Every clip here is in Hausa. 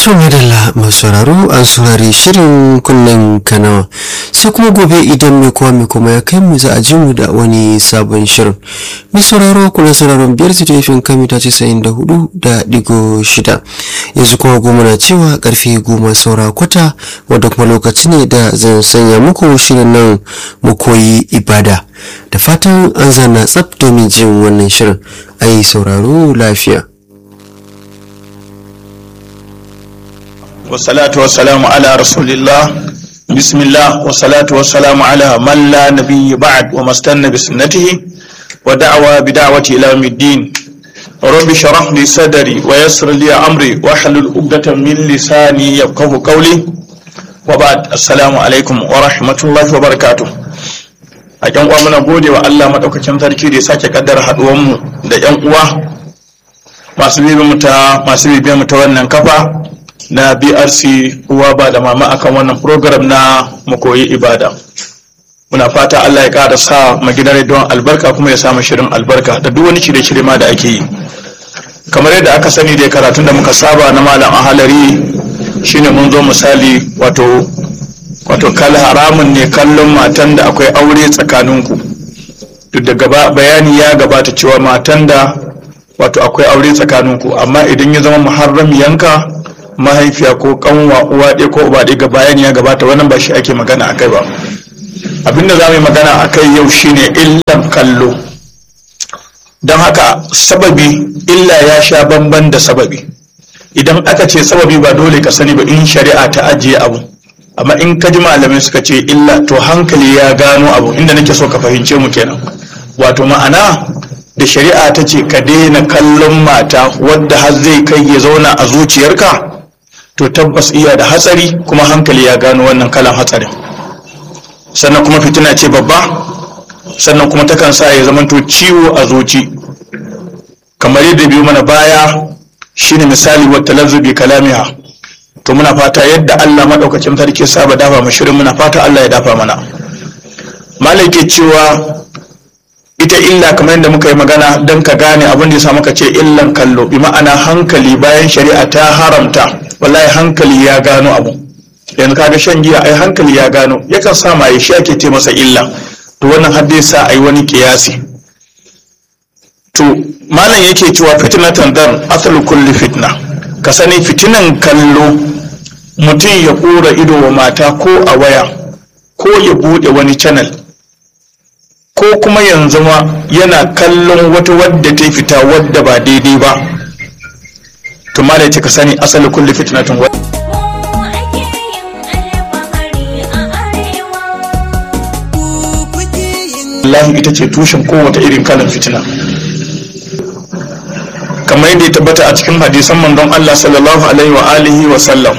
To madalla masu sauraro an saurari shirin kunnen kanawa sai kuma gobe idan mai kowa mai kuma ya kai mu za a ji mu da wani sabon shirin. Mai sauraro kuna sauraron biyar su tafin kami ta ce sayin da hudu da digo shida. Yanzu kuma goma na cewa karfe goma saura kwata wadda kuma lokaci ne da zan sanya muku shirin nan mu koyi ibada. Da fatan an zana tsaf domin jin wannan shirin. Ai sauraro lafiya. والصلاة والسلام على رسول الله بسم الله والصلاة والسلام على من لا نبي بعد وما استنى بسنته ودعوى بدعوته إلى يوم الدين رب اشرح لي صدري ويسر لي أمري واحلل عقدة من لساني يفقه قولي وبعد السلام عليكم ورحمة الله وبركاته a yan uwa muna gode wa Allah madaukakin sarki da ya sake kaddara haduwan mu da yan uwa masu bibiyar mu ta masu bibiyar mu ta wannan kafa na brc uwa ba da mama akan wannan program na koyi ibada muna fata allah ya ƙara sa magidan don albarka kuma ya samu shirin albarka da duk wani shirye-shirye ma da ake yi kamar yadda aka sani da karatun da muka saba na malam ahalari shine mun zo misali wato wato kal haramun ne kallon matan da akwai aure tsakaninku duk da gaba bayani ya gabata cewa matan da wato akwai aure tsakaninku amma idan ya zama muharram yanka mahaifiya ko kanwa uwa ɗaya ko uba ɗaya ga bayani ya gabata wannan ba shi ake magana a kai ba abinda za mu yi magana a kai yau shine illan kallo don haka sababi illa ya sha bamban da sababi idan aka ce sababi ba dole ka sani ba in shari'a ta ajiye abu amma in ka ji malamai suka ce illa to hankali ya gano abu inda nake so ka fahimce mu kenan wato ma'ana da shari'a ta ce ka daina kallon mata wadda har zai kai ya zauna a zuciyarka to tabbas iya da hatsari kuma hankali ya gano wannan kalan hatsarin sannan kuma fitina ce babba sannan kuma takan sa ya zamanto ciwo a zuci kamar yadda biyu mana baya shine misali wata lazzubi kalamiha to muna fata yadda Allah maɗaukacin sarki saba dafa mu shirin muna fata Allah ya dafa mana malai ke cewa ita illa kamar yadda muka yi magana don ka gane abin da ya samu ka ce illan kallo bi ma'ana hankali bayan shari'a ta haramta wallahi hankali ya gano abu yanzu kaga shan giya ai hankali ya gano yakan sa maye shi ake ce masa illa to wannan har dai sa ai wani kiyasi to malam yake cewa fitnatan dan asalu kulli fitna ka sani fitinan kallo mutum ya kura ido wa mata ko a waya ko ya bude wani channel ko kuma yanzu ma yana kallon wata wadda ta fita wadda ba daidai ba to ma da ka sani asali kulli fitnatin wa Allah ita ce tushen kowace irin kalan fitina kamar yadda ya tabbata a cikin hadisan manzon Allah sallallahu alaihi wa alihi wa sallam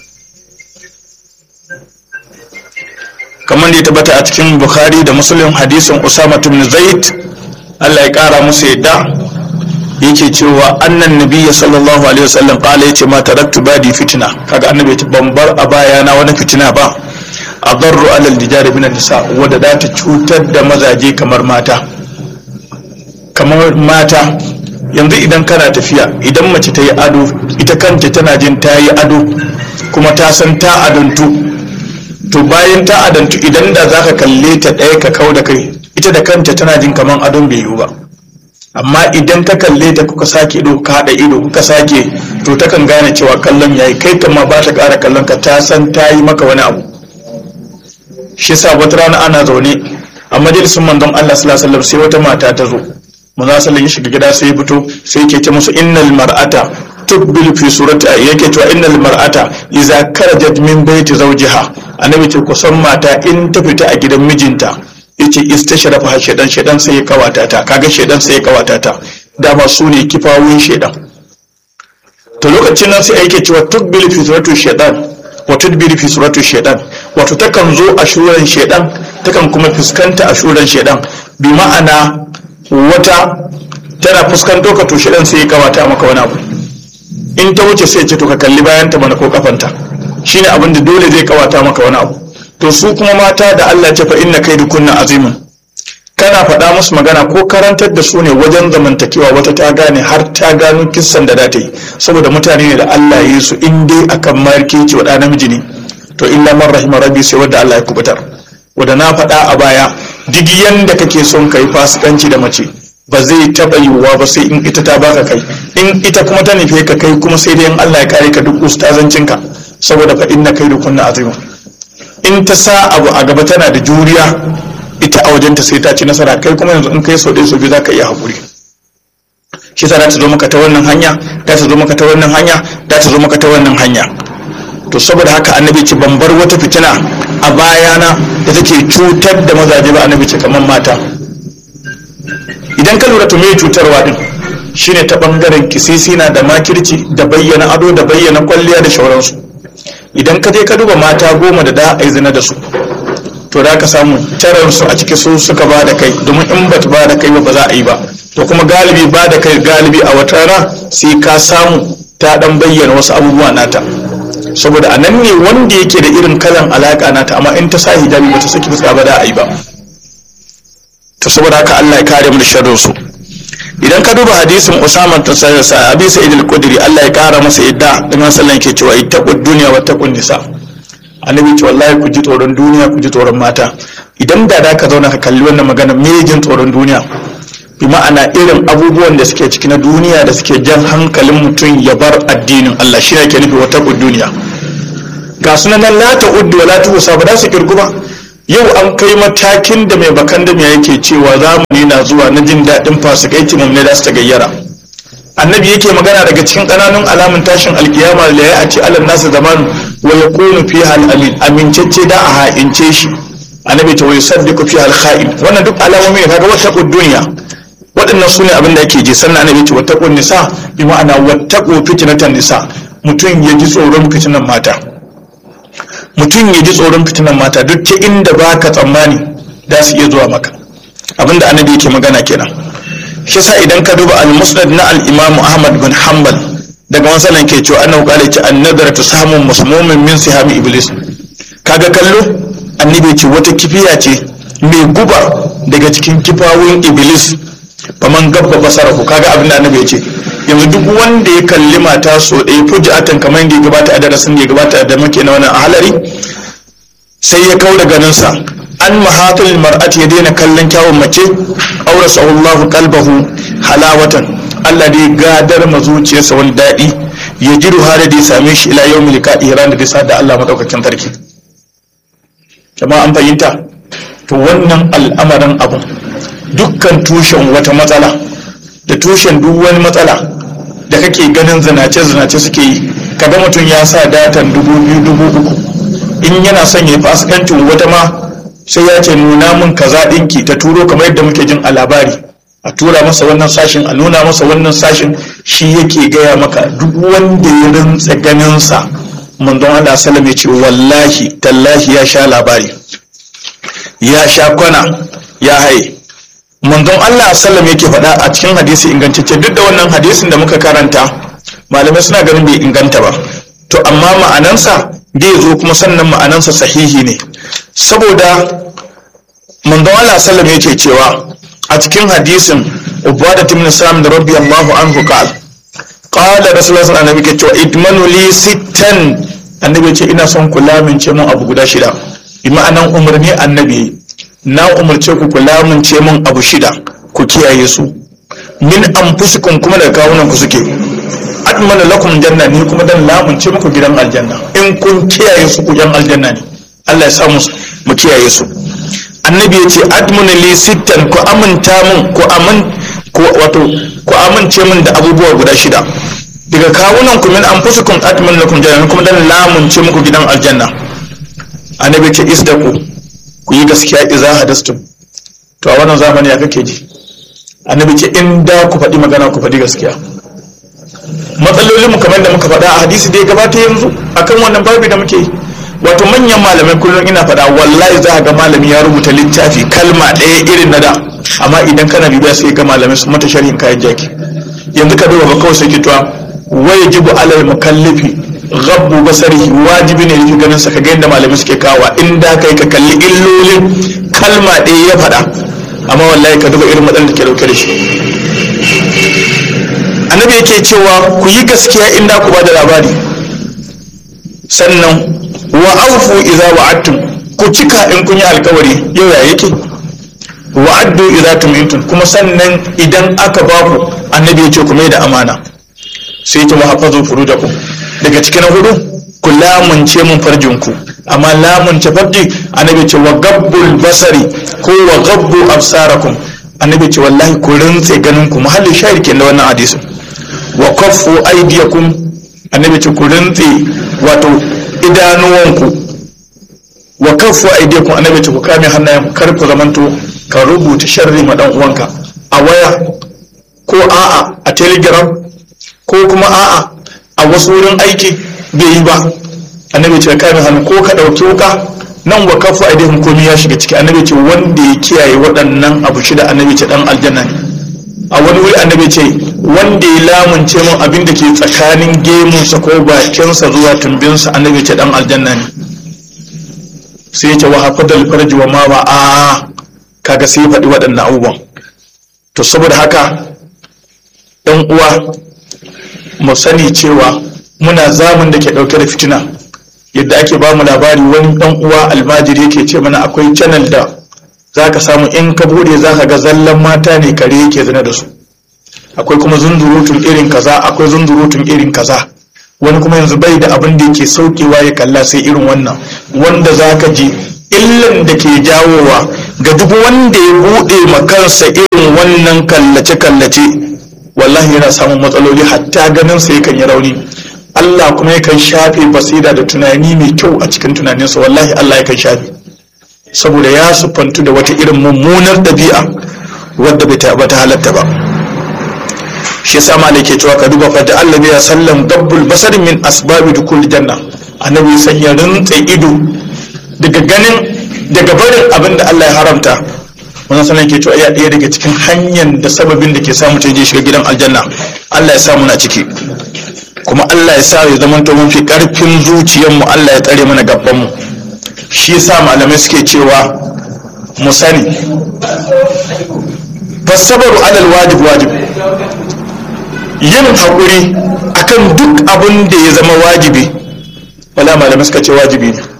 kamar da ya tabbata a cikin bukhari da muslim hadisin usama ibn zaid Allah ya kara musu yadda yake cewa annan nabiyya sallallahu alaihi wasallam kala yace ma taraktu badi fitna kaga annabi ta bambar a baya na wani fitina ba adarru alal dijari bin nisa wadda da ta cutar da mazaje kamar mata kamar mata yanzu idan kana tafiya idan mace ta yi ado ita kanta tana jin ta yi ado kuma ta san ta adantu to bayan ta adantu idan da za ka kalle ta ɗaya ka kau da kai ita da kanta tana jin kamar adon bai yiwu ba amma idan ka kalle ta kuka sake ido ka haɗa ido kuka sake to ta kan gane cewa kallon yayi kai kama ba ta ƙara kallon ka ta san ta yi maka wani abu shi sa wata rana ana zaune a majalisun manzon Allah sallallahu alaihi wasallam sai wata mata ta zo manzon sallallahu ya shiga gida sai ya fito sai yake ce musu innal mar'ata tubbil fi surati yake cewa innal mar'ata idza karajat min baiti zawjiha annabi ce kusan mata in ta fita a gidan mijinta yace istashrafa shedan shedan sai ya kawata ta kaga shedan sai ya kawata ta dama su ne kifawun shedan to lokacin nan sai yake cewa tubbil fi surati shedan wa tudbir fi surati shedan wato takan zo a shuran shedan takan kuma fuskanta a shuran shedan bi ma'ana wata tana fuskanto ka to shedan sai ya kawata maka wani abu in ta wuce sai ce to ka kalli bayan ta mana ko kafanta shine abin da dole zai kawata maka wani abu to su kuma mata da Allah ce fa inna kaidu kunna azimun kana faɗa musu magana ko karantar da su ne wajen zamantakewa wata ta gane har ta gano kissan da za ta yi saboda mutane ne da Allah ya yi su in dai akan markeci wa ɗa namiji ne to illa man rahima rabbi sai wanda Allah ya kubutar wanda na faɗa a baya duk yanda kake son kai fasikanci da mace ba zai taɓa yiwuwa ba sai in ita ta baka kai in ita kuma ta nufe ka kai kuma sai dai in Allah ya kare ka duk ustazancinka saboda fa inna kai kunna azima in ta sa abu a gaba tana da juriya ita a wajenta sai ta ci nasara kai kuma yanzu in kai so ɗaya so biyu za ka iya haƙuri shi sa za ta zo maka ta wannan hanya za ta zo maka ta wannan hanya za ta zo maka ta wannan hanya to saboda haka annabi ce ban bar wata fitina a bayana da take cutar da mazaje ba annabi ce kamar mata idan ka lura to me cutarwa din shine ta bangaren kisisina da makirci da bayyana ado da bayyana kwalliya da shauransu idan ka je ka duba mata goma da da a zina da su to da ka samu su a ciki su suka ba da kai domin in ba ba da kai ba ba za a yi ba to kuma galibi ba da kai galibi a wata rana sai ka samu ta dan bayyana wasu abubuwa nata saboda a nan ne wanda yake da irin kalan alaka nata amma in ta sa hijabi ba ta saki fuska ba da a yi ba to saboda haka Allah ya kare mu da sharrin su idan ka duba hadisin Usama ta sa Abi Sa'id al-Khudri Allah ya kara masa yadda dan sallan ke cewa ittaqud dunya wa taqun nisa annabi ce wallahi ku ji tsoron duniya ku ji tsoron mata idan da da ka zauna ka kalli wannan magana me jin tsoron duniya bi ma'ana irin abubuwan da suke ciki na duniya da suke jan hankalin mutum ya bar addinin Allah shi ne ke nufi wata duniya ga sunan nan la ta uddu wa la tusa ba za su kirgu ba yau an kai matakin da mai bakan da yake cewa zamani na zuwa na jin daɗin fasikaiti mun ne da su ta gayyara annabi yake magana daga cikin ƙananun alamun tashin alkiyama da ya ce alal nasu zamanu wa yakunu fiha al-amin amincacce da a ha'ince shi annabi ta wai saddiqu fiha al-kha'in wannan duk alamomi ne kaga wata duniya waɗannan su ne abin da yake ji sannan annabi ce wata nisa bi ma'ana wata fitnatan nisa mutum ya ji tsoron fitinan mata mutum ya ji tsoron fitinan mata duk ta inda ba ka tsammani da su iya zuwa maka abinda annabi yake magana kenan shi sa idan ka duba al-musnad na al-imam ahmad bin hanbal daga wasalan ke cewa annahu qala ce an-nadaratu samun musmumin min sihami iblis kaga kallo annabi ce wata kifiya ce mai guba daga cikin kifawun iblis faman gabba basarahu kaga abin da annabi ya ce yanzu duk wanda ya kalli mata so ɗaya fujatan kamar yadda ya gabata a darasin da ya gabata da muke na wannan halari sai ya kau da ganinsa an mahatul mar'ati ya daina kallon kyawun mace aure sahullahu qalbahu halawatan Allah da ya gadar ma zuciyarsa wani daɗi ya jiru har da ya same shi ila yawmil liqa'i ran da bisa da Allah madaukakin sarki jama'a an fahimta to wannan al'amarin abu dukkan tushen wata matsala da tushen duk wani matsala da kake ganin zinace-zinace suke yi kaga mutum ya sa datan dubu biyu dubu uku in yana son ya fasikancin wata ma sai ya ce nuna mun kaza ɗinki ta turo kamar yadda muke jin a labari a tura masa wannan sashin a nuna masa wannan sashin shi yake gaya maka duk wanda ya rintsa ganinsa manzon Allah sallam ya ce wallahi tallahi ya sha labari ya sha kwana ya haye manzon Allah sallam yake faɗa a cikin hadisi ingantacce duk da wannan hadisin da muka karanta malamai suna ganin bai inganta ba to amma ma'anansa zai zo kuma sannan ma'anansa sahihi ne saboda manzon Allah sallam yake cewa a cikin hadisin ubada ibn salam da rabbi Allahu anhu qal qala rasulullah sallallahu alaihi wasallam cewa idmanu li sittan annabi ce ina son kula min ce mun abu guda shida bi ma'anan umarni annabi na umarce ku ku lamunce mun abu shida ku kiyaye su min anfusikum kuma daga kawunan ku suke atmana lakum janna ni kuma dan lamunce muku gidan aljanna in kun kiyaye su ku yan aljanna ne Allah ya sa mu mu kiyaye su annabi ya ce admuna li sittan ku aminta mun ku amin ku wato ku amince mun da abubuwa guda shida daga kawunan ku min anfusikum atmana lakum janna kuma dan lamunce muku gidan aljanna annabi ya ce isdaku ku yi gaskiya iza hadastum to a wannan zamani ya kake ji annabi ce in da ku faɗi magana ku faɗi gaskiya matsalolin mu kamar da muka faɗa a hadisi da ya gabata yanzu akan wannan babi da muke wato manyan malamai kullum ina faɗa wallahi za ga malami ya rubuta littafi kalma ɗaya irin na da amma idan kana bibiya sai ga malamai su mata sharhin kayan jaki yanzu ka duba ba kawai sai kitwa wai jibu alal mukallifi gabbu basarihi wajibi ne yake ganin sa ka ga yadda malamai suke kawa in da kai ka kalli illolin kalma ɗaya ya faɗa amma wallahi ka duba irin matsalar da ke dauke da shi annabi yake cewa ku yi gaskiya in da ku ba da labari sannan wa aufu idza wa'adtum ku cika in kun yi alkawari yau ya yake wa'addu idza tumintun kuma sannan idan aka ba ku annabi ya ce ku mai da amana sai ta wahafazu furujakum daga cikin hudu ku lamunce mun farjinku amma lamunce farji annabi ce wa gabbul basari ko wa gabbu absarakum annabi ce wallahi ku rintse ganin ku mahallin shahid ke da wannan hadisin wa kaffu aydiyakum annabi ce ku rintse wato idanuwanku wa kaffu aydiyakum annabi ce ku kame hannayen kar ku zamanto ka rubuta sharri ma dan uwanka a waya ko a'a a telegram ko kuma a'a a wasu wurin aiki bai yi ba annabi ce kame hannu ko ka ɗauki wuka nan wa kafu a idihim komai ya shiga ciki annabi ce wanda ya kiyaye waɗannan abu shida annabi ce dan aljanna ne a wani wuri annabi ce wanda ya lamunce mun abin da ke tsakanin gemunsa ko bakinsa zuwa tumbinsa annabi ce dan aljanna ne sai ya ce wa hafadal farji wa ma ba a kaga sai faɗi waɗannan abubuwan to saboda haka ɗan uwa mu sani cewa muna zamun da ke ɗauke da fitina yadda ake ba mu labari wani ɗan uwa almajiri yake ce mana akwai channel da za ka samu in ka bude za ka ga zallan mata ne kare yake zina da su akwai kuma zunzurutun irin kaza akwai zunzurutun irin kaza wani kuma yanzu bai da abin da yake saukewa ya kalla sai irin wannan wanda za ka ji illan da ke jawowa ga duk wanda ya buɗe ma kansa irin wannan kallace-kallace wallahi yana samun matsaloli hatta ganin sa yakan yi rauni Allah kuma yakan shafe basira da tunani mai kyau a cikin tunaninsa wallahi Allah yakan shafe saboda ya sufantu da wata irin mummunar ɗabi'a wadda bai ta halatta ba shi yasa malai ke cewa ka duba fa da Allah ya sallam dabbul basar min asbabi dukul janna annabi sanya rintsa ido daga ganin daga barin abin da Allah ya haramta wannan sanan ke cewa ya ɗaya daga cikin hanyar da sababin da ke samu ta je shiga gidan aljanna Allah ya sa muna ciki kuma Allah ya sa ya zama to mun fi karfin zuciyar mu Allah ya tsare mana gaban mu shi yasa malamai suke cewa mu sani fasabaru alal wajib wajib yin haƙuri akan duk abin da ya zama wajibi wala malamai suka ce wajibi ne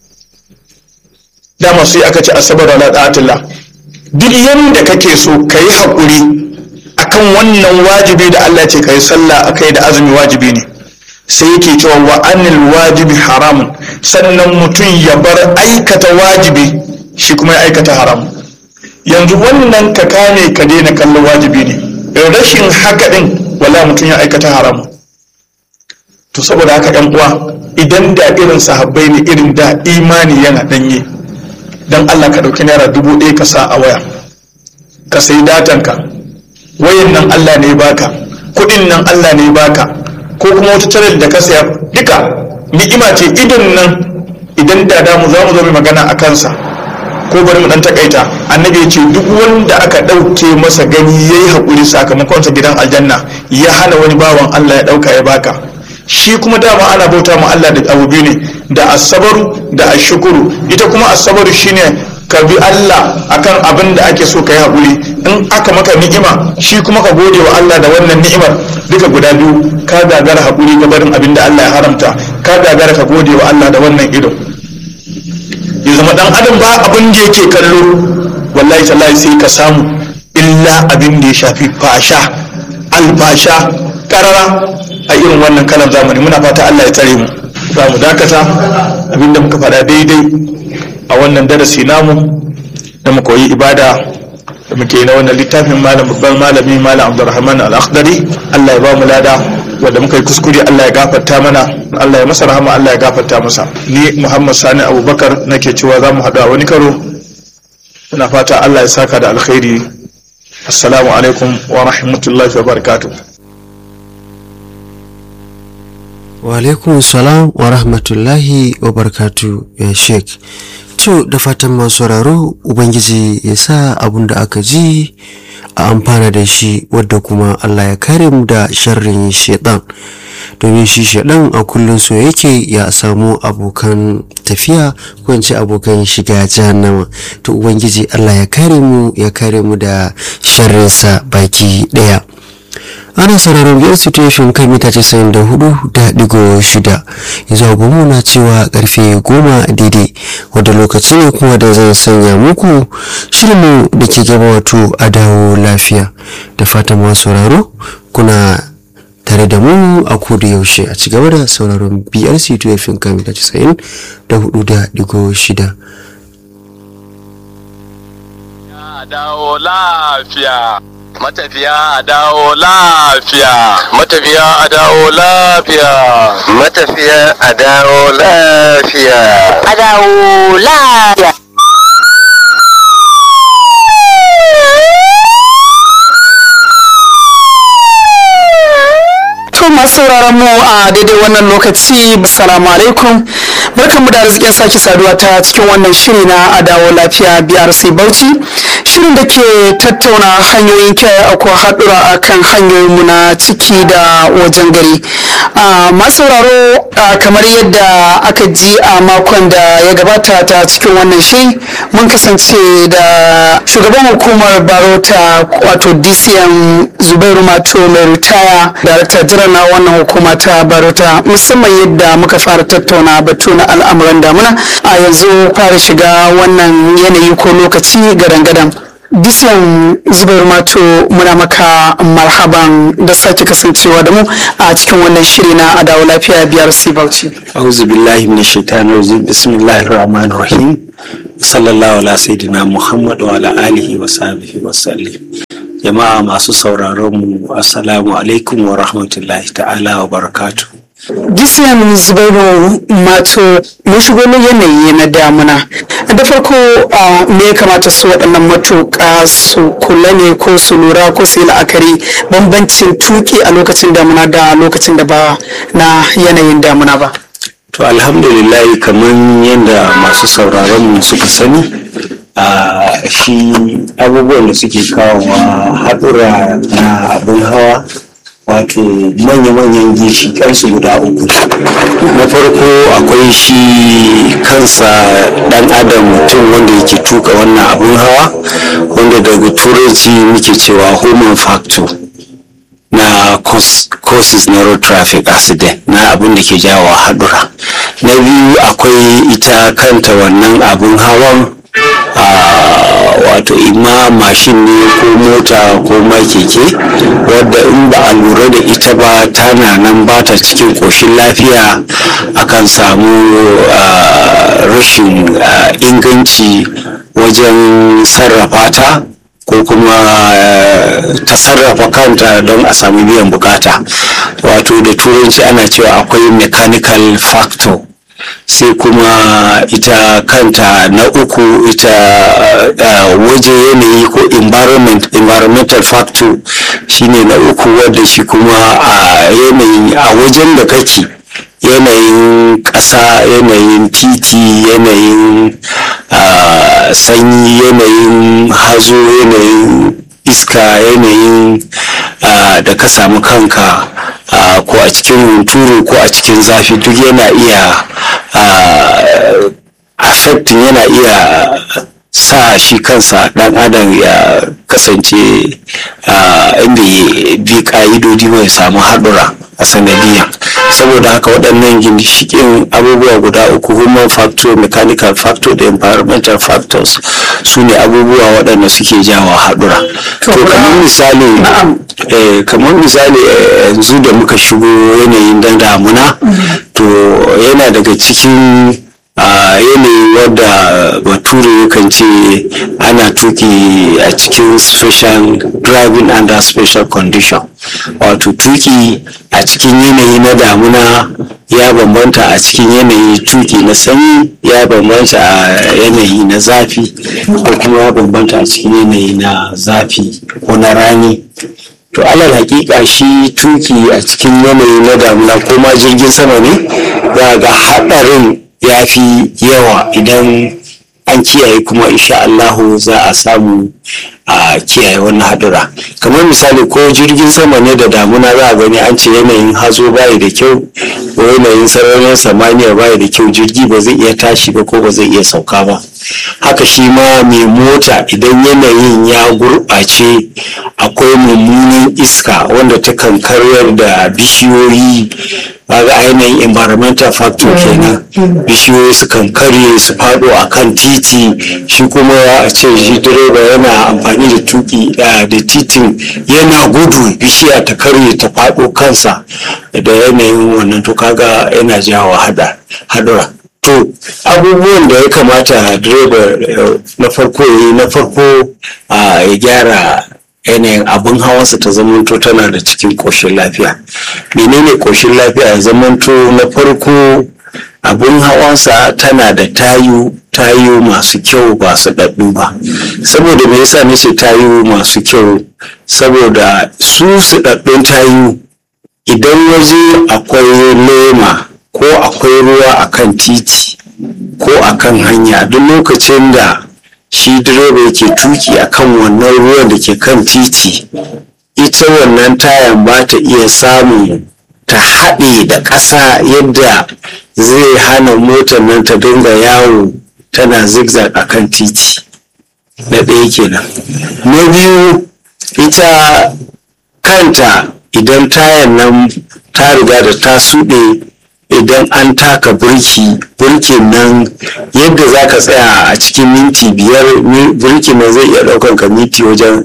dama sai aka ce asabar ala ta'atillah duk yanda kake so ka yi haƙuri akan wannan wajibi da Allah ce ka yi sallah akai da azumi wajibi ne sai yake cewa wa anil wajibi haramun sannan mutum ya bar aikata wajibi shi kuma ya aikata haram yanzu wannan ka kame ka daina kallon wajibi ne rashin haka din wala mutum ya aikata haram to saboda haka yan uwa idan da irin sahabbai ne irin da imani yana danye dan Allah ka ɗauki naira dubu ɗaya ka sa a waya ka sayi datanka wayan nan Allah ne baka kuɗin nan Allah ne baka ko kuma wata channel da ka saya duka ni'ima ce idon nan idan da damu za mu zo mai magana a kansa ko bari mu dan takaita annabi ya ce duk wanda aka ɗauke masa gani yayi haƙuri sakamakon sa gidan aljanna ya hana wani bawan Allah ya ɗauka ya baka shi kuma dama ana bauta ma Allah da abu biyu ne da asabaru da ashukuru ita kuma asabaru shine ka bi Allah akan abin da ake so ka yi haƙuri in aka maka ni'ima shi kuma ka gode wa Allah da wannan ni'imar duka guda biyu ka gagara haƙuri ga barin abin da Allah ya haramta ka gagara ka gode wa Allah da wannan ido ya zama dan adam ba abin da yake kallo wallahi tallahi sai ka samu illa abin da ya shafi fasha alfasha karara a irin wannan kalan zamani muna fata Allah ya tsare mu za mu dakata abinda muka faɗa daidai a wannan darasi namu da mu koyi ibada da muke na wannan littafin malam babban malami malam Abdulrahman Al-Akhdari Allah ya ba mu lada wanda muka yi kuskure Allah ya gafarta mana Allah ya masa rahama Allah ya gafarta masa ni Muhammad Sani Abubakar nake cewa za mu haɗu a wani karo ina fata Allah ya saka da alkhairi assalamu alaikum wa rahmatullahi wa barakatuh wa alaikun salam wa rahmatullahi wa barkatu ya sheik to da fatan masu sauraro ubangiji ya sa abun da aka ji a amfana da shi wadda kuma allah ya kare mu da sharrin shaitan domin shi shaɗan a kullum so yake ya samu abokan tafiya ko in ce abokan shiga jahannama to ubangiji Allah ya kare mu ya kare mu da sharrinsa baki ɗaya ana sauraron biyar situation kan mita casa'in da hudu da digo shida yanzu agogo na cewa karfe goma daidai wadda lokaci ne kuma da zan sanya muku shirinmu da ke gaba wato a dawo lafiya da fatan masu sauraro kuna tare da mu a koda yaushe a cigaba da sauraron biyar situation kan mita casa'in da hudu da digo shida dawo lafiya matafiya a dawo lafiya matafiya a dawo lafiya matafiya a dawo lafiya a dawo lafiya To masu sauraron mu a daidai wannan lokaci assalamu alaikum barkanmu da arzikin sake saduwa ta cikin wannan shiri na adawo lafiya BRC Bauchi shirin da ke tattauna hanyoyin kiyaye akwai haɗura a kan hanyoyinmu na ciki da wajen gari masu sauraro kamar yadda aka ji a makon da ya gabata ta cikin wannan shiri mun kasance da shugaban hukumar barota wato dcm zubairu mato mai ritaya darakta jiran na wannan hukuma ta barota musamman yadda muka fara tattauna batu na al'amuran damuna a yanzu fara shiga wannan yanayi ko lokaci gadan-gadan Bisiyan zubar mato muna maka marhaban da sake kasancewa da mu a cikin wannan shiri na adawo lafiya biyar Bauchi. auzu billahi min shaitanir rajim bismillahir rahmanir rahim sallallahu ala sayyidina muhammad wa ala alihi wa sahbihi wa sallim jama'a masu sauraron mu assalamu alaikum wa rahmatullahi ta'ala wa barakatuh Bisiyan zubairu mato mun shigo na yanayi na damuna da farko me ya kamata su waɗannan matuƙa su kula ne ko su lura ko su yi la'akari bambancin tuki a lokacin damuna da lokacin da ba na yanayin damuna ba. to alhamdulillah kamar yadda masu sauraron mu suka sani a shi abubuwan da suke kawowa haɗura na abin hawa wato manya-manyan ginshiƙansu guda uku na farko akwai shi kansa ɗan adam mutum wanda yake tuka wannan abin hawa wanda daga turanci muke cewa human factor na causes na road traffic accident na abin da ke jawo haɗura na biyu akwai ita kanta wannan abin hawan wato ima mashin ne ko mota ko ma keke wadda in ba a lura da ita ba tana nan ba ta cikin ƙoshin lafiya akan samu rashin inganci wajen sarrafa ta ko kuma ta sarrafa kanta don a sami biyan bukata wato da turanci ana cewa akwai mechanical factor sai kuma ita kanta na uku ita uh, waje yanayi ko environment environmental factor shine na uku wadda shi kuma a uh, yanayi a wajen da kake yanayin ƙasa yanayin titi yanayin uh, sanyi yanayin hazo yanayin iska yanayin da ka samu kanka ko a cikin hunturu ko a cikin zafi duk yana iya affecting yana iya sa shi kansa dan adam ya kasance inda ya bi ka'idodi mai samu haɗura a sanadiyya saboda haka waɗannan ginshikin abubuwa guda uku human factor mechanical factor da environmental factors su ne abubuwa waɗanda suke jawo haɗura to kamar misali kamar misali yanzu da muka shigo yanayin dan damuna to yana daga cikin a yanayi wadda bature yakan ce ana tuki a cikin special driving under special condition wato tuki a cikin yanayi na damuna ya bambanta a cikin yanayi tuki na sanyi ya bambanta a yanayi na zafi ko kuma ya bambanta a cikin yanayi na zafi ko na rani to alal hakika shi tuki a cikin yanayi na damuna ko ma jirgin sama ne za ga haɗarin ya fi yawa idan an kiyaye kuma insha Allahu za a samu a kiyaye wannan hadura kamar misali ko jirgin sama ne da damuna za a gani an ce yanayin hazo bayi da kyau ko yanayin sararin samaniya bayi da kyau jirgi ba zai iya tashi ba ko ba zai iya sauka ba haka shi ma mai mota idan yanayin ya gurɓace akwai mummunan iska wanda ta kan karyar da bishiyoyi kaga ainihin environmental factor kenan bishiyoyi su kan karye su faɗo a kan titi shi kuma a ce shi direba yana amfani da tuki da titin yana gudu bishiya ta karye ta faɗo kansa da yanayin wannan to kaga yana jawo hadura to abubuwan da ya kamata direba na farko ya na farko ya gyara yanayin abin hawansa ta zamanto tana da cikin ƙoshin lafiya menene ƙoshin lafiya ya zamanto na farko abin hawansa tana da tayu tayu masu kyau ba su ɗaɗɗu ba saboda me yasa nace tayu masu kyau saboda su su ɗaɗɗun tayu idan waje akwai lema ko akwai ruwa akan titi ko akan hanya duk lokacin da shi direba yake tuki akan wannan ruwan da ke kan titi ita wannan tayan ba ta iya samun ta haɗe da ƙasa yadda zai hana motar nan ta dinga yawo tana zigzag a kan titi na ɗaya kenan na biyu ita kanta idan tayan nan ta riga da ta suɗe idan an taka burki burkin nan yadda za ka tsaya a cikin minti biyar burkin nan zai iya ɗaukan ka minti wajen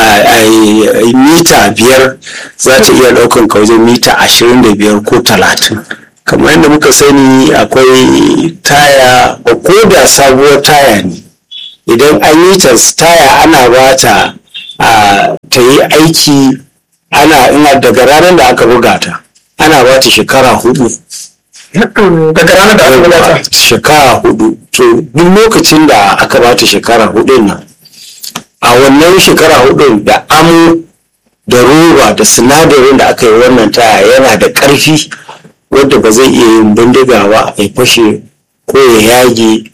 mita biyar za ta iya ɗaukan ka wajen mita ashirin da biyar ko talatin kamar yadda muka sani akwai taya ko da sabuwar taya ne idan an yi ta taya ana ba ta ta yi aiki ana ina daga ranar da aka buga ta ana ba ta shekara hudu daga ranar da aka buga ta shekara hudu to duk lokacin da aka ba ta shekara hudun nan a wannan shekara hudun da amo da roba da sinadarin da aka yi wannan taya yana da ƙarfi wadda ba zai iya yin bindiga ba ya fashe ko ya yage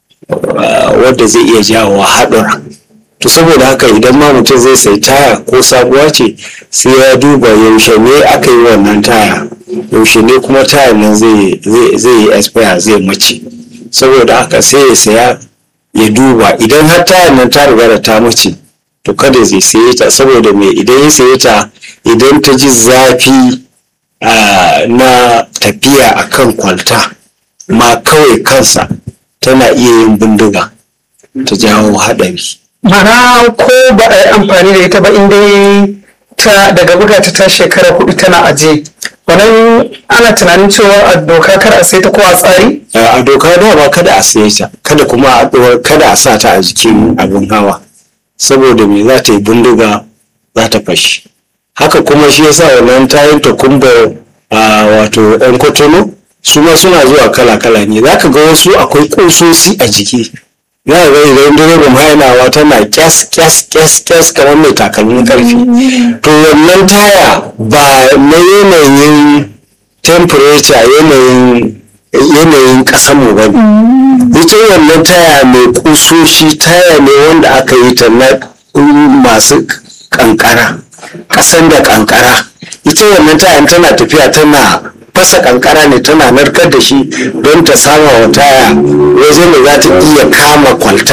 wadda zai iya jawo haɗura to saboda haka idan ma mutum zai sai taya ko sabuwa ce sai ya duba yaushe ne aka yi wannan taya yaushe ne kuma taya nan zai yi expire zai mace saboda haka sai ya saya ya duba idan har tayar nan ta riga da ta mace to kada zai saye ta saboda me idan ya saye ta idan ta ji zafi na tafiya a kan kwalta ma kawai kansa tana iya yin bindiga ta jawo haɗari mana ko ba a yi amfani da ita ba inda ta daga buga ta ta shekara hudu tana aje wannan ana tunanin cewa a doka kar a sai ta ko a tsari a doka da ba kada a saye ta kada kuma a ɗora- kada a sa ta a jikin abin hawa saboda me za ta yi bindiga za ta fashi haka kuma shi yasa wannan tayin takumba a wato yan kotono su ma suna zuwa kala-kala ne za ka ga wasu akwai ƙusosi a jiki za ka ga idan direban hainawa tana kyas kyas kyas kyas kamar mai takalmin karfi to wannan taya ba na yanayin temperature yanayin yanayin ƙasanmu ba ne ita wannan taya mai kusoshi taya ne wanda aka yi ta na masu kankara ƙasan da kankara ita wannan tayan tana tafiya tana fasa kankara ne tana narkar da shi don ta sama wa taya wajen da za ta iya kama kwalta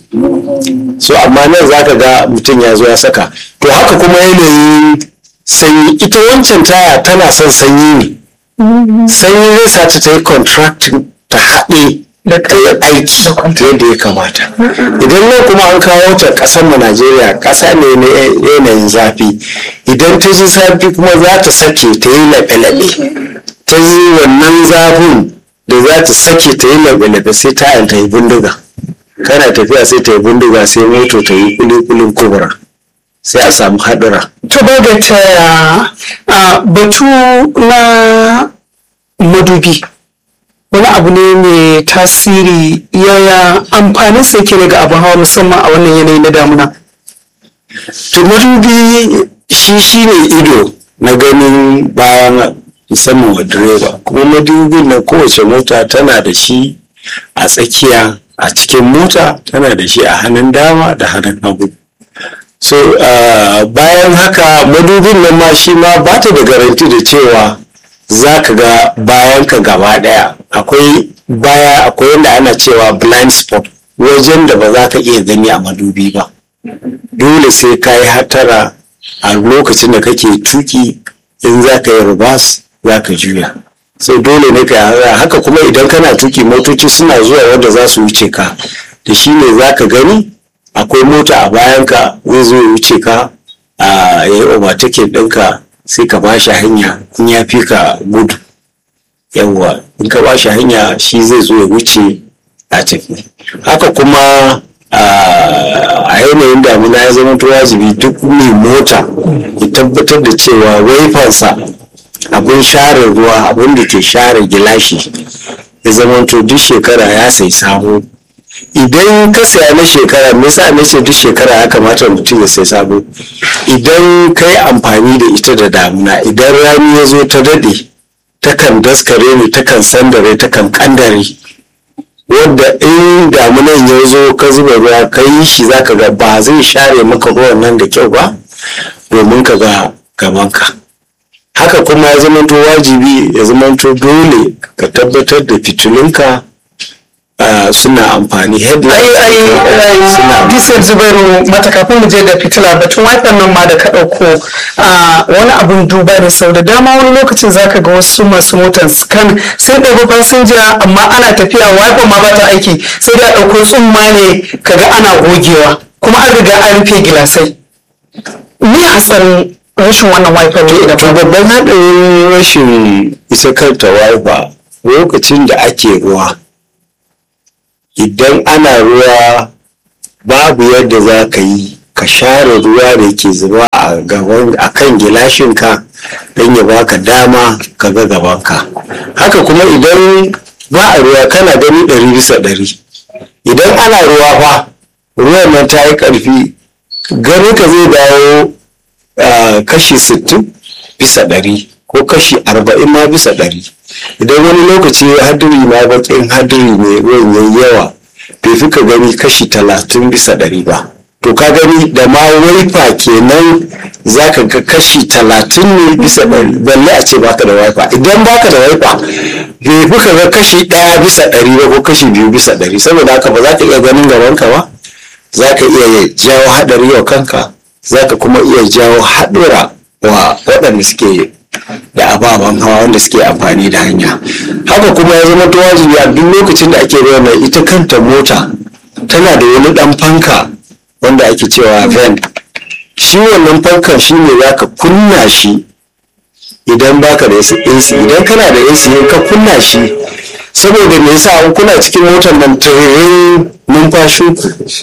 so amma nan za ka ga mutum ya zo ya saka to haka kuma yanayin sanyi ita wancan taya tana son sanyi ne sanyi zai sa ta ta yi contracting ta haɗe da kayan aiki yadda ya kamata idan nan kuma an kawo ta ƙasar mu najeriya ƙasa ne na yanayin zafi idan ta ji zafi kuma za ta sake ta yi laɓe-laɓe ta yi wannan zafin da za ta sake ta yi laɓe-laɓe sai ta ta yi bindiga kana tafiya sai ta yi bindiga sai moto ta yi kulikulin kubura sai a samu haɗura to ba da ta a batu na madubi wani abu ne mai tasiri yaya amfanin sa yake ga abin hawa musamman a wannan yanayi na damuna to madubi shi shi ne ido na ganin bayan musamman wa direba kuma madubin na kowace mota tana da shi a tsakiya a cikin mota tana da shi a hannun dama da hannun hagu so uh, bayan haka madubin nan ma shi ma ba ta da garanti da cewa za ka ga bayan ka gaba daya akwai baya akwai yadda ana cewa blind spot wajen da ba za ka iya gani a madubi ba dole sai ka yi hatara a lokacin da kake tuki in za ka yi rubas za ka juya sai dole ne ka yi haka kuma idan kana tuki motoci suna zuwa wanda za su wuce ka da shi ne za ka gani akwai mota a bayanka zai zo ya wuce ka a ya yi overtaking ɗinka sai ka bashi hanya in ya fi ka gudu yawwa in ka bashi hanya shi zai zo ya wuce a tafi haka kuma a yanayin damina ya zama to wajibi duk mai mota ya tabbatar da cewa waifansa abin share ruwa abin da ke share gilashi ya zama to duk shekara ya sai sabo idan ka saya na shekara me yasa na ce duk shekara ya kamata mutum ya sai sabo idan ka yi amfani da ita da damuna idan rani ya zo ta daɗe takan daskare ne takan sandare takan kandare wadda in damunan ya zo ka zuba ruwa ka yi shi za ka ga ba zai share maka ruwan nan da kyau ba domin ka ga gabanka haka kuma ya zama to wajibi ya zama to dole ka tabbatar da fitilunka suna amfani ai ai suna disar zubairu mata kafin mu je ga fitila batun wifi nan ma da ka ɗauko wani abun duba ne sau da dama wani lokacin zaka ga wasu masu motar scan sai ɗauko fasinja amma ana tafiya wifi ma ba ta aiki sai da ɗauko tsumma ne kaga ana gogewa kuma an riga an rufe gilasai me hatsarin rashin wannan wifi ne idan to ba babban haɗarin rashin isa kanta wifa lokacin da ake ruwa idan ana ruwa babu yadda za ka yi ka share ruwa da ke zuba a gaban a kan gilashinka don ya baka dama ka ga gabanka haka kuma idan ba a ruwa kana gani ɗari bisa ɗari idan ana ruwa fa ruwan nan ta yi ƙarfi gani ka zai dawo ah, kashi sittin bisa ɗari ko kashi arba'in ma bisa ɗari idan wani lokaci hadiri ma baƙin hadiri ne ruwan yayi yawa bai fi ka gani kashi talatin bisa ɗari ba to ka gani da ma waifa kenan za ka ga kashi talatin ne bisa ɗari balle a ce baka da waifa idan baka da waifa bai fi ka ga kashi ɗaya bisa ɗari ba ko kashi biyu bisa ɗari saboda haka ba za ka iya ganin gabanka ba za ka iya jawo haɗari wa kanka za ka kuma iya jawo haɗura wa waɗanda suke da ababen hawa wanda suke amfani da hanya haka kuma ya zama wajibi a duk lokacin da ake bayyana ita kanta mota tana da wani ɗan fanka wanda ake cewa vent shi wannan fankan shi ne za ka kunna shi idan baka da AC idan kana da AC ka kunna shi saboda me yasa an kuna cikin motar nan tiririn numfashin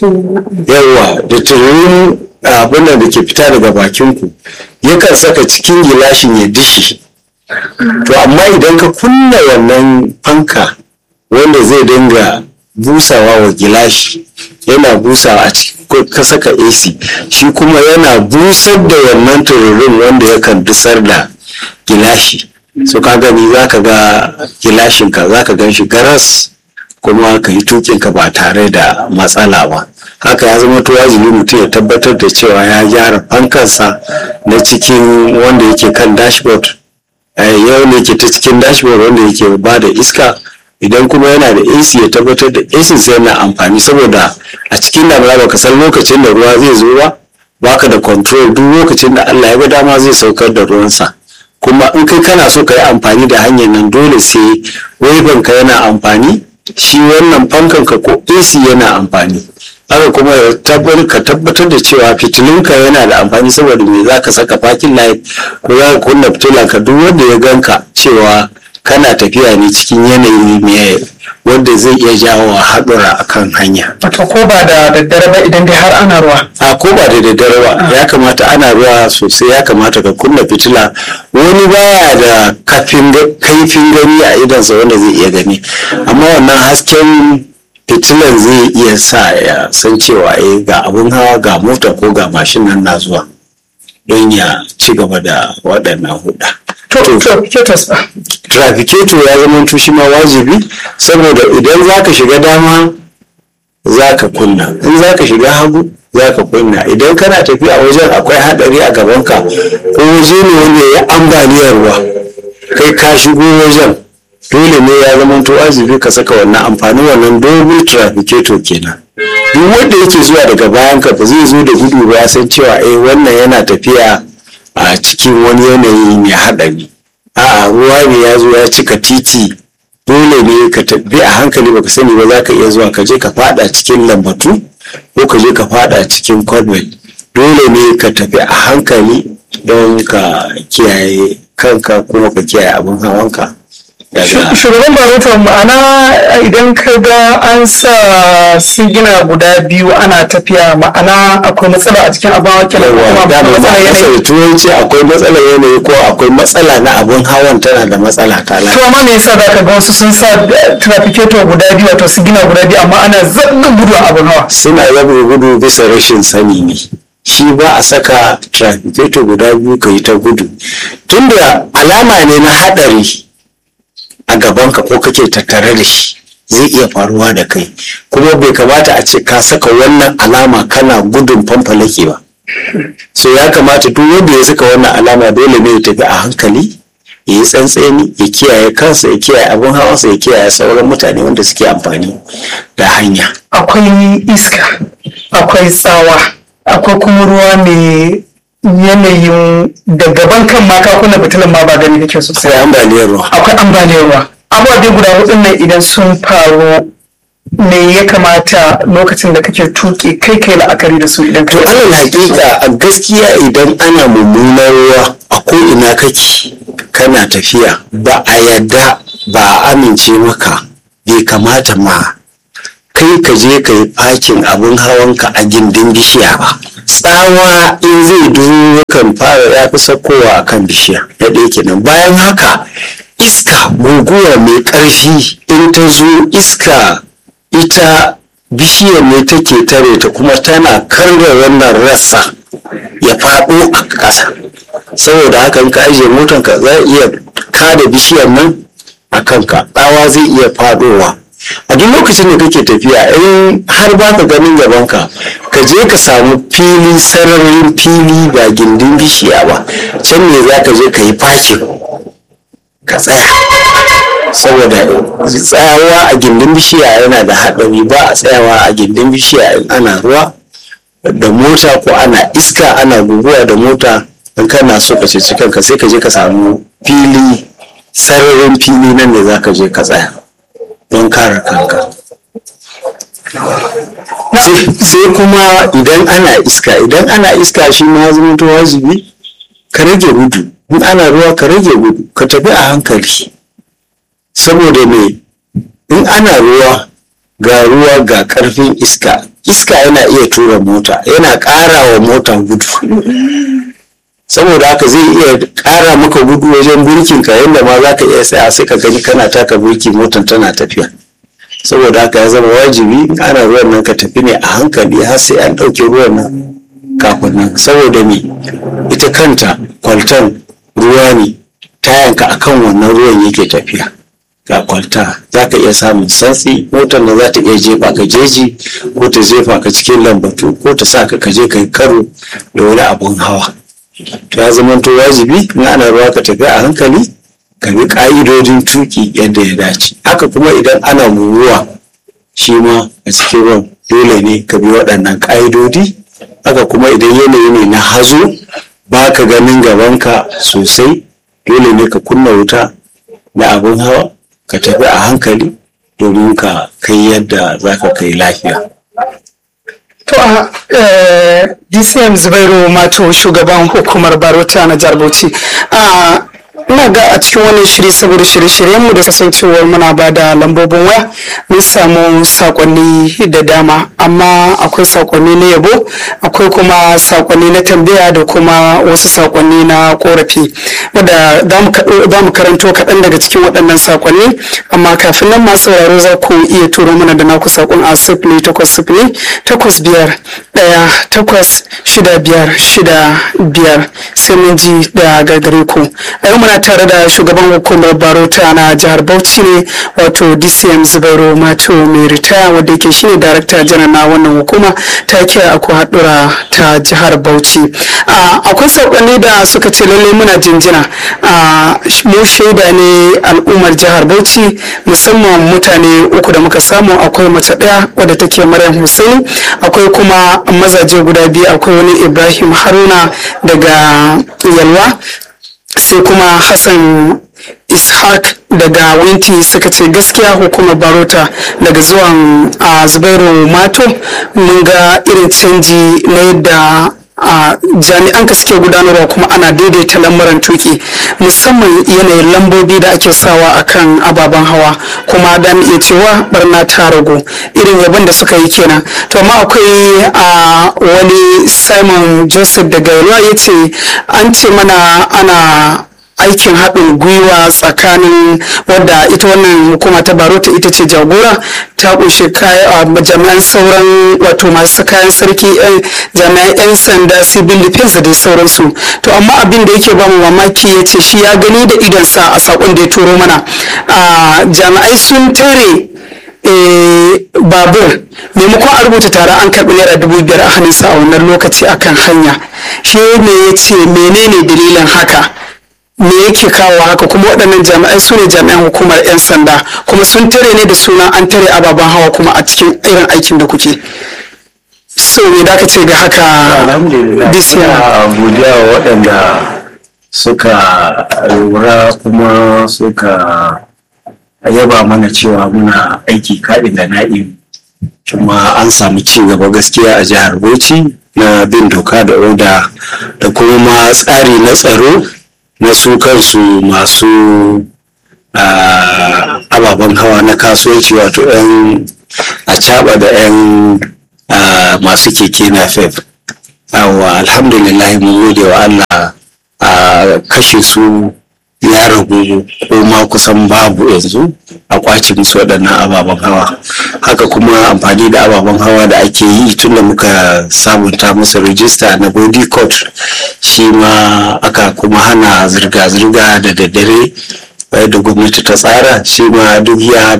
yawa da tiririn abin da ke fita daga bakin ku yakan saka cikin gilashin ya dishi to amma idan ka kunna wannan fanka wanda zai dinga busawa wa gilashi yana busawa a cikin ko ka saka AC shi kuma yana busar da wannan tururin wanda yakan dusar da gilashi so ka gani za ka ga gilashinka za ka gan shi garas kuma ka yi tukinka ba tare da matsala ba haka ya zama to wajibi mutum ya tabbatar da cewa ya gyara fankansa na cikin wanda yake kan dashboard eh, yau ne ke ta cikin dashboard wanda yake ba da iska idan kuma yana da AC ya tabbatar da AC sai yana amfani saboda a cikin damuna baka san lokacin da ruwa zai zo ba baka da control duk lokacin da Allah ya ga dama zai saukar da ruwansa kuma in kai kana so ka yi amfani da hanyar nan dole sai ka yana amfani shi wannan fankan ka ko AC yana amfani haka kuma ya tabbatar ka tabbatar da cewa fitilunka yana da amfani saboda me za ka saka parking light ko za ka kunna fitilan ka duk wanda ya ganka cewa kana tafiya ne cikin yanayi mai wanda zai iya jawo haɗura a kan hanya wato ko ba da daddare ba idan dai har ana ruwa a ko ba da daddare ba ya kamata ana ruwa sosai ya kamata ka kunna fitila wani baya da kafin kaifin gani a idansa wanda zai iya gani amma wannan hasken fitilan zai iya sa ya san cewa eh ga abun hawa ga mota ko ga mashin nan na zuwa don ya ci gaba da waɗannan huɗa. to to ketos ba trafiketo ya zama shi ma wajibi saboda idan za ka shiga dama za ka kunna in za ka shiga hagu za ka kunna idan kana tafiya wajen akwai haɗari a gabanka ko waje ne wanda ya ambaliyar ruwa kai ka shigo wajen dole ne ya zama to arziki ka saka wannan amfanin wannan dogon trafficator kenan duk wanda yake zuwa daga bayan ka ba zai zo da gudu ba ya san cewa eh wannan yana tafiya a cikin wani yanayi mai haɗari a'a ruwa ne ya zo ya cika titi dole ne ka tafi a hankali baka sani ba za ka iya zuwa ka je ka fada cikin lambatu ko ka je ka fada cikin kwalbel dole ne ka tafi a hankali don ka kiyaye kanka kuma ka kiyaye abin hawanka daga shugaban baroto ma'ana idan ka ga an sa sigina guda biyu ana tafiya ma'ana akwai matsala a cikin abin hawa kenan ko yawa kuma dama matsala ba yanayi da turanci akwai matsalar yanayi ko akwai matsala na abin hawan tana da matsala ta to lafiya amma me yasa zaka ga wasu sun sa eh, trafficator guda biyu wato sigina guda biyu amma ana zaɓin gudu a abin hawa suna yaba gudu bisa rashin sani ne shi ba a saka trafficator guda biyu ka yi ta gudu tunda alama ne na haɗari a gabanka ko kake tattare da shi zai iya faruwa da kai kuma bai kamata a ce ka saka wannan alama kana gudun fanfalake ba so ya kamata duk wanda ya saka wannan alama dole ne ya tafi a hankali ya yi tsantseni ya kiyaye kansa ya kiyaye abin hawansa ya kiyaye sauran mutane wanda suke amfani da hanya akwai iska akwai tsawa akwai kuma ruwa mai yanayin da gaban kan ma ka kunna fitilan ma ba gani kake sosai sai ambaliyar ruwa akwai ambaliyar ruwa abubuwa dai guda hudun nan idan sun faru me ya kamata lokacin da kake tuki kai kai la'akari da su idan to ka alal hakika a gaskiya idan ana mummunar ruwa a ko ina kake kana tafiya ba a yadda ba a amince maka bai kamata ma kai ka je ka yi fakin abin hawanka a gindin bishiya ba tsawa in zai duro kan fara ya fi sakowa a kan bishiya na ɗaya kenan bayan haka iska guguwa mai ƙarfi in ta zo iska ita bishiyar ne take tare ta kuma tana karya wannan rassa ya faɗo a ƙasa saboda haka in ka ajiye motanka za a iya kada bishiyar nan a kanka tsawa zai iya faɗowa a duk lokacin da kake tafiya in har ba ka ganin gabanka ka je ka samu fili sararin fili ba gindin bishiya ba can ne za ka je ka yi fakin ka tsaya saboda tsayawa a gindin bishiya yana da haɗari ba a tsayawa a gindin bishiya in ana ruwa da mota ko ana iska ana guguwa da mota in kana so ka ceci kanka sai ka je ka samu fili sararin fili nan ne za ka je ka tsaya don kare kanka sai sai kuma idan ana iska idan ana iska shi ma zama to wajibi ka rage gudu in ana ruwa ka rage gudu ka tafi a hankali saboda me in ana ruwa ga ruwa ga karfin iska iska yana iya tura mota yana ƙara wa mota gudu saboda haka zai iya ƙara maka gudu wajen burkin ka yadda ma za ka iya tsaya sai ka gani kana taka burki motan tana tafiya saboda haka ya zama wajibi in ana ruwan nan ka tafi ne a hankali har sai an ɗauke ruwan nan kafin nan saboda me ita kanta kwaltan ruwa ne tayanka akan wannan ruwan yake tafiya ga kwalta za ka iya samun santsi motar da za ta iya jefa ka jeji ko ta jefa ka cikin lambatu ko ta sa ka kaje ka yi karo da wani abun hawa to ya zama to wajibi in ana ruwa ka tafi a hankali ka bi ka'idodin tuki yadda ya dace haka kuma idan ana ruwa shi ma a cikin ruwan dole ne ka bi waɗannan ka'idodi haka kuma idan yanayi ne na hazo ba ka ganin gabanka sosai dole ne ka kunna wuta na abin hawa ka tafi a hankali domin ka kai yadda za ka kai lafiya To a eh, DCM Zubairu Mato shugaban hukumar Barota na jihar Bauchi. A ina ga a cikin wannan shiri saboda shirye-shiryenmu da kasancewar muna ba da lambobin waya mun samu sakonni da dama amma akwai sakonni na yabo akwai kuma sakonni na tambaya da kuma wasu sakonni na korafi wadda za mu karanto kaɗan daga cikin waɗannan sakonni amma kafin nan masu sauraro za ku iya turo mana da naku sakon a sifili takwas sifili takwas biyar ɗaya takwas shida biyar shida biyar sai mun ji da gagare ku a yau muna muna tare da shugaban hukumar barota na jihar bauchi ne wato dcm zubairu mato mai ritaya wadda yake shine darakta janar na wannan hukuma ta kiyaye aku haɗura ta jihar bauchi akwai saƙonni da suka ce lallai muna jinjina mu shaida ne al'ummar jihar bauchi musamman mutane uku da muka samu akwai mace ɗaya wadda take maryam hussein akwai kuma mazaje guda biyu akwai wani ibrahim haruna daga yalwa sai kuma hassan ishaq daga winti suka ce gaskiya hukumar barota daga zuwan a zubairu mato mun ga irin canji na yadda a jami'an ka suke gudanarwa kuma ana daidaita lamuran tuki musamman yanayin lambobi da ake sawa akan ababen hawa kuma da iya cewa barna ta ragu irin yabon da suka yi kenan to amma akwai a wani simon joseph daga yalwa ya ce an ce mana ana aikin haɗin gwiwa tsakanin wadda ita wannan hukuma ta barota ita ce jagora ta kunshi jami'an sauran wato masu kayan sarki jami'an 'yan sanda civil defense da dai sauransu to amma abin da yake bamu mamaki ya ce shi ya gani da idonsa a sakon da ya turo mana jami'ai sun tare babur maimakon a rubuta tare an karɓi naira dubu biyar a hannunsa a wannan lokaci akan hanya shi ne ya ce menene dalilin haka me yake kawo haka kuma waɗannan jami'ai su ne jami'an hukumar 'yan sanda kuma sun tare ne da suna an tare ababen hawa kuma a cikin irin aikin da kuke so me da ce ga haka alhamdulillah ina godiya wa waɗanda suka lura kuma suka yaba mana cewa muna aiki kaɗin da na'im kuma an samu ci gaba gaskiya a jihar bauchi na bin doka da oda da kuma ma tsari na tsaro na su kansu masu ababen hawa na kasuwanci wato 'yan a da 'yan masu keke na fef awa alhamdulillah mun gode wa allah a kashe su ya ragu ko ma kusan babu yanzu a kwace musu waɗannan ababen hawa haka kuma amfani da ababen hawa da ake yi tun da muka sabunta musu rijista na body court shi ma aka kuma hana zirga-zirga da daddare da gwamnati ta tsara shi ma duk ya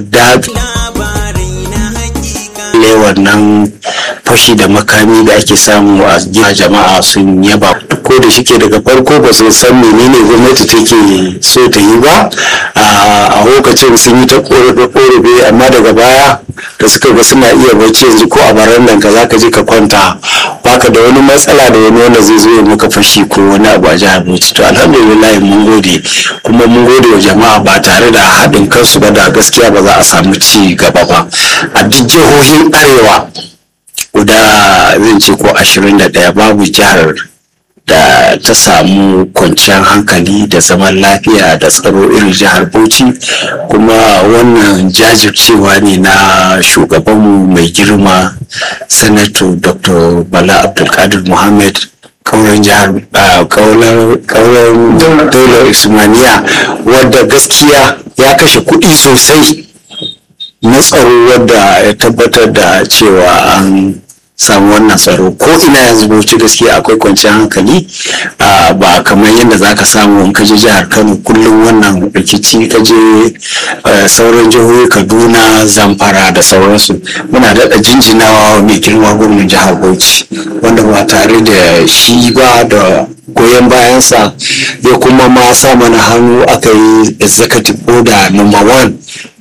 ne wannan fashi da makami da ake samu a jama'a sun yaba ko da shike daga farko ba su san menene gwamnati take so ta yi ba a lokacin sun yi ta korafe amma daga baya da suka ga suna iya bacci yanzu ko a barandan ka zaka je ka kwanta baka da wani matsala da wani wanda zai zo ya maka fashi ko wani abu a jihar Bauchi to alhamdulillah mun gode kuma mun gode wa jama'a ba tare da haɗin kansu ba da gaskiya ba za a samu ci gaba ba a duk jihohin arewa guda zan ce ko ashirin da ɗaya babu jihar da ta samu kwanciyar hankali da zaman lafiya da tsaro irin jihar bauchi kuma wannan jajircewa ne na shugabanmu mai girma sanato dr bala abdulkadir muhammad kauran jihar kauran daular ismaniya wadda gaskiya ya kashe kuɗi sosai na tsaro wadda ya tabbatar da cewa an samu wannan tsaro ko ina yanzu bauchi gaskiya akwai kwanciyar hankali ba kamar yadda za ka samu in ka je jihar kano kullum wannan rikici ka je sauran jihohi kaduna zamfara da sauransu muna daɗa jinjinawa mai girma gwamnan jihar bauchi wanda ba tare da shi ba da goyon bayansa ya kuma ma sa mana hannu aka yi executive order number one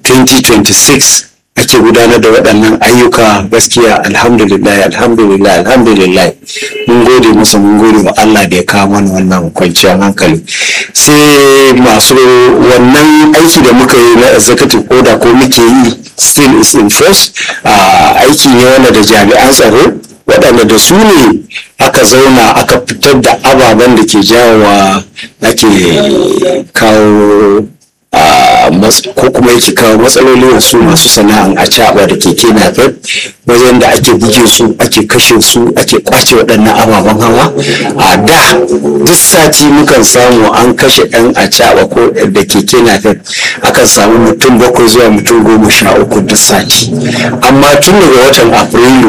2026 ake gudanar da waɗannan ayyuka gaskiya alhamdulillah alhamdulillah alhamdulillah mun gode masa mun gode wa Allah da ya kawo mana wannan kwanciyar hankali sai masu wannan aiki da muka yi na executive order ko muke yi still is in force aiki ne wanda da jami'an tsaro waɗanda da su ne aka zauna aka fitar da ababen da ke jawowa ake kawo ko kuma yake kawo matsaloli wasu masu sana'an a caɓa da keke napep wajen da ake buge su ake kashe su ake kwace waɗannan ababen hawa a da duk sati mukan samu an kashe ɗan a caɓa ko da keke napep akan samu mutum bakwai zuwa mutum goma sha uku duk sati amma tun daga watan afrilu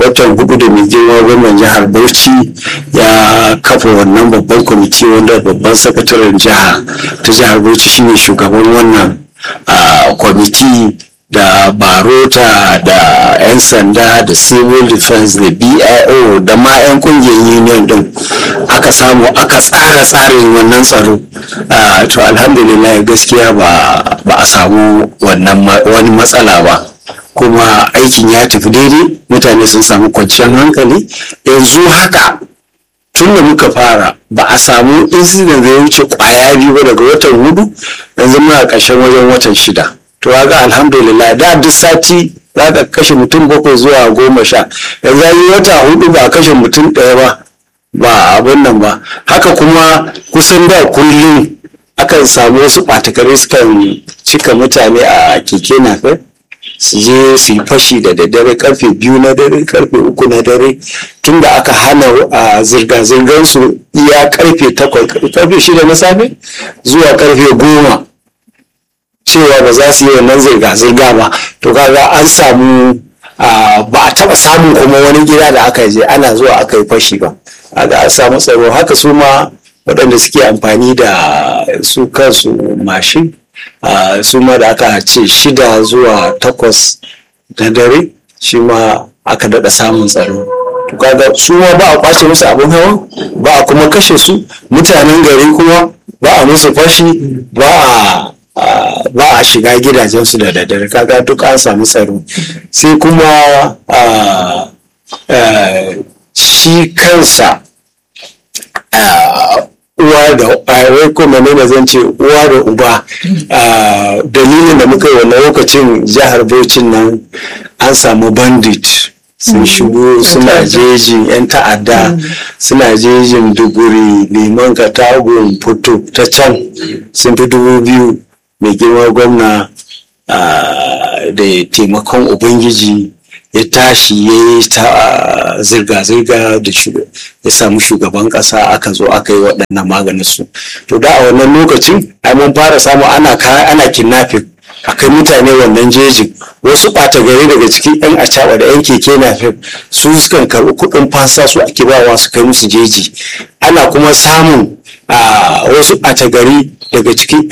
watan hudu da mai girma gwamnan jihar bauchi ya kafa wannan babban kwamiti wanda babban sakataren jiha ta jihar bauchi shine shugaban wannan ah, kwamiti da barota da 'yan sanda da civil defense da bio da ma 'yan kungiyar union din aka samu aka tsara tsarin wannan tsaro Ah, to alhamdulillah gaskiya ba ba a samu wannan ma- wani matsala ba kuma aikin ya tafi daidai mutane sun samu kwanciyar hankali yanzu haka tun da muka fara ba a samu incident da ya wuce kwaya biyu ba daga watan hudu yanzu muna ƙarshen wajen watan shida to ga alhamdulillah da duk sati za ka kashe mutum bakwai zuwa goma sha yanzu an yi wata hudu ba a kashe mutum ɗaya ba ba abin nan ba haka kuma kusan da kullum akan samu wasu ɓatakare sukan cika mutane a keke nafe su je su yi fashi da daddare karfe biyu na dare karfe uku na dare tunda aka hana a zirga-zirgar su iya karfe takwas karfe shida na safe zuwa karfe goma cewa ba za su yi wannan zirga-zirga ba to kaga an samu ah, ba a taba samun kuma wani gida da aka je ana zuwa aka yi fashi ba kaga an samu tsaro haka su ma waɗanda suke amfani da su kansu mashin ah, su ma da aka ce shida zuwa takwas na dare shi ma aka daɗa samun tsaro to kaga su ma ba a kwace musu abin hawa ba a kuma kashe su mutanen gari kuma ba a musu fashi ba a a- ba a shiga gidajensu da daddare kaga duk an samu tsaro sai kuma a, a, shi kansa a, uwa da a, wai kuma ne zan ce uwa da uba a, dalilin da muka yi wannan lokacin jihar Bauchi nan an samu bandit sun shigo suna jejin 'yan ta'adda suna jejin duguri liman katagun fito ta can sun fi dubu biyu mai girma gwamna ah, da taimakon ubangiji ya tashi ya yi ta zirga-zirga da shu- ya samu shugaban kasa aka zo aka yi waɗannan maganin su to da a wannan lokacin ai mun fara samu ana ka- ana kidnapping akai mutane wannan jejin wasu ɓata gari daga cikin yan acaɓa da yan keke na su sukan karɓi kuɗin fasa su ake bawa su kai musu jeji ana kuma samun ah, wasu ɓata gari daga cikin